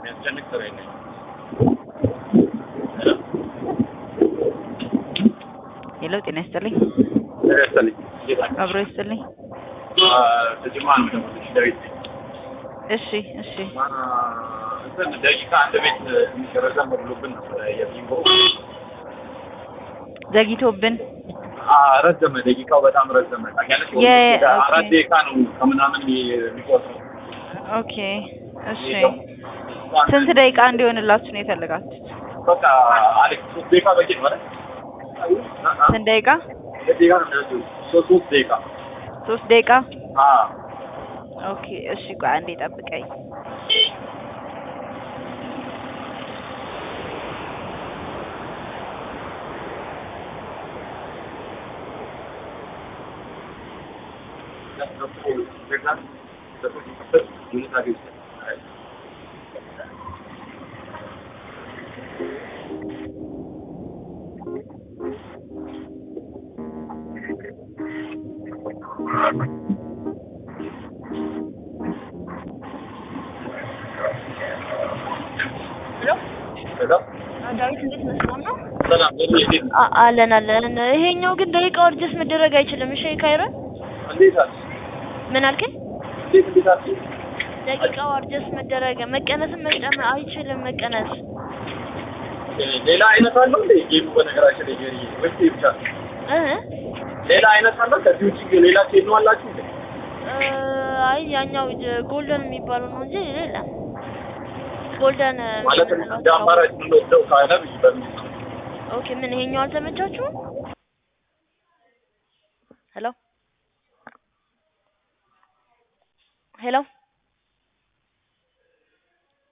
የሚያስጨንቅ ስራ የለኝም። ሄሎ ጤና ይስጥልኝ። ደረሰልኝ ጌታ አብሮ ይስጥልኝ። ተጅማ ነው ደሞልሽ ዳዊት ነኝ። እሺ እሺ አ፣ እንትን ደቂቃ አንድ ቤት ትንሽ ረዘም ብሎብን ነበረ የቢንጎ ዘግይቶብን አ፣ ረዘመ። ደቂቃው በጣም ረዘመ። ታውቂያለሽ? የ- ወደ ኦኬ። አራት ደቂቃ ነው ከምናምን የሚቆጥረው። ኦኬ እሺ ስንት ደቂቃ እንዲሆንላችሁ ነው የፈለጋችሁት? በቃ አሌክስ ሶስት ደቂቃ በቂ ነው አይደል? አ፣ አ፣ ስንት ደቂቃ? ሁለት ደቂቃ ነው የሚወስደው። ሶስት ሶስት ደቂቃ ሶስት ደቂቃ። አ ኦኬ እሺ ቆይ አንዴ ጠብቀኝ። ዳዊት እንዴት ነህ? ሰላም ነው? ሰላም ለምን እንዴት ነው? አ- አለን አለን። ይሄኛው ግን ደቂቃው አድጀስት መደረግ አይችልም። እሺ ካይረን እንዴት አለ? ምን አልከኝ? እንዴት እንዴት አለ? ደቂቃው አድጀስት መደረግ መቀነስም መጨመር አይችልም። መቀነስ ሌላ አይነት አለው እንዴ ጌሙ? በነገራችን ላይ ጌሪ ወይስ ይሄ ብቻ ነው? እ ሌላ አይነት አለው ከዚህ ውጪ ሌላ ኬዝ ነው አላችሁ እንዴ? እ አይ ያኛው ጎልደን የሚባለው ነው እንጂ ሌላ ጎልደን ማለት እንደ አማራጭ የምንወስደው ካለ ብዬ በሚል ነው። ኦኬ ምን ይሄኛው አልተመቻችሁም? ሄሎ ሄሎ